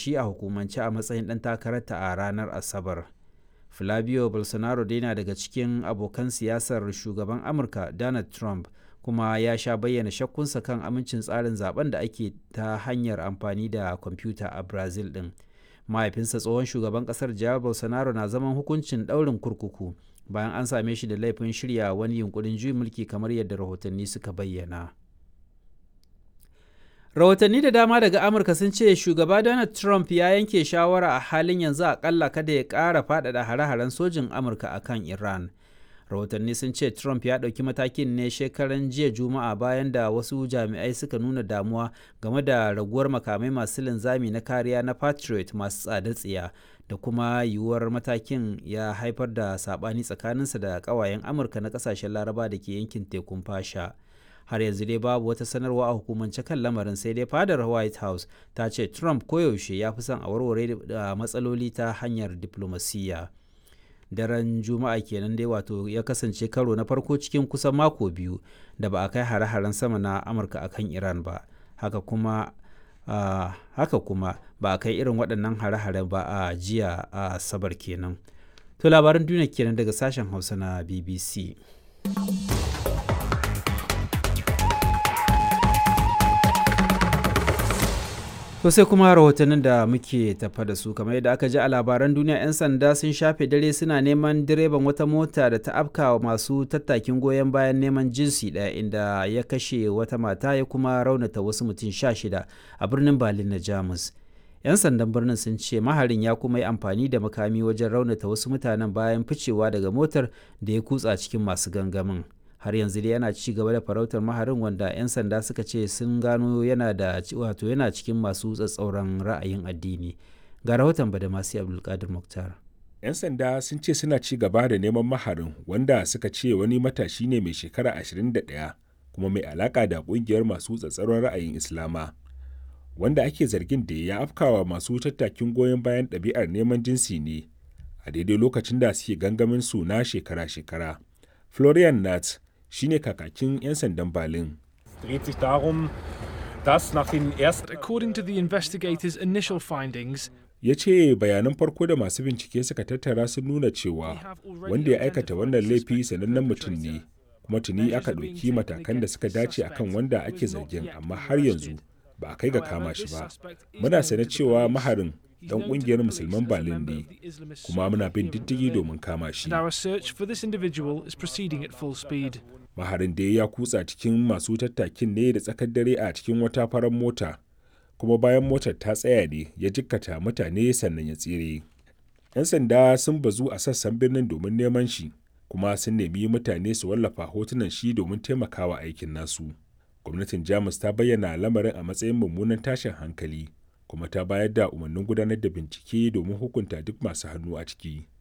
shi a hukumance a matsayin ɗan takararta a ranar asabar flavio bolsonaro dai na daga cikin abokan siyasar shugaban amurka donald trump kuma ya sha bayyana shakkunsa kan amincin tsarin zaben da ake ta hanyar amfani da kwamfuta a brazil din mahaifinsa tsohon shugaban kasar jair bolsonaro na zaman hukuncin daurin kurkuku bayan an same shi da laifin shirya wani yunkurin juyin mulki kamar yadda rahotanni suka bayyana rahotanni da dama daga amurka sun ce shugaba donald trump ya yanke shawara a halin yanzu akalla kada ya ƙara faɗaɗa hare-haren sojin amurka a kan iran rahotanni sun ce trump ya ɗauki matakin ne shekaran jiya juma'a bayan da wasu jami'ai suka nuna damuwa game da raguwar makamai masu linzami na kariya na patriot masu tsada tsiya da kuma yiwuwar matakin ya haifar da saɓani tsakaninsa da ƙawayen amurka na ƙasashen laraba da ke yankin tekun fasha har yanzu dai babu wata sanarwa a hukumance kan lamarin sai dai fadar white house ta ce trump koyaushe ya fi son a warware da matsaloli ta hanyar diplomasiyya daren juma'a kenan dai wato ya kasance karo na farko cikin kusan mako biyu da ba a kai hare-haren sama na amurka akan iran ba haka kuma uh, haka kuma ba a kai irin waɗannan hare-hare ba a jiya a sabar kenan to labaran duniya kenan daga sashen hausa na bbc To sai kuma rahotannin da muke tafa da su kamar yadda aka ji a labaran duniya 'yan sanda sun shafe dare suna neman direban wata mota da ta afka masu tattakin goyon bayan neman jinsi ɗaya inda ya kashe wata mata ya kuma raunata wasu mutum sha shida a birnin Berlin na Jamus. 'Yan sandan birnin sun ce maharin ya kuma yi amfani da makami wajen raunata wasu mutanen bayan ficewa daga motar da ya kutsa cikin masu gangamin. har yanzu dai yana ci gaba da farautar maharin wanda 'yan sanda suka ce sun gano yana da wato yana cikin masu tsatsauran ra'ayin addini ga rahoton badamasi abdulkadir muktar 'yan sanda sun ce suna ci gaba da neman maharin wanda suka ce wani matashi ne mai shekara 21 kuma mai alaka da kungiyar masu tsatsauran ra'ayin islama wanda ake zargin da ya afkawa masu tattakin goyon bayan ɗabi'ar neman jinsi ne a daidai lokacin da suke gangamin su na shekara-shekara florian nat shine kakakin 'yan sandan Berlin. According to the investigators' initial findings, ya ce bayanan farko da masu bincike suka tattara sun nuna cewa wanda ya aikata wannan laifi sanannen mutum ne kuma tuni aka ɗauki matakan da suka dace akan wanda ake zargin amma har yanzu ba a kai ga kama shi ba muna sane cewa maharin dan kungiyar musulman Berlin ne kuma muna bin diddigi domin kama shi. Maharin da ya kutsa cikin masu tattakin ne da tsakar dare a cikin wata farar mota kuma bayan motar ta tsaya ne ya jikkata mutane sannan ya tsire. 'Yan sanda sun bazu a sassan birnin domin neman shi kuma sun nemi mutane su wallafa hotunan shi domin taimakawa aikin nasu. Gwamnatin Jamus ta bayyana lamarin a matsayin mummunan tashin hankali. kuma ta bayar da umarnin gudanar da bincike domin hukunta duk masu hannu a ciki.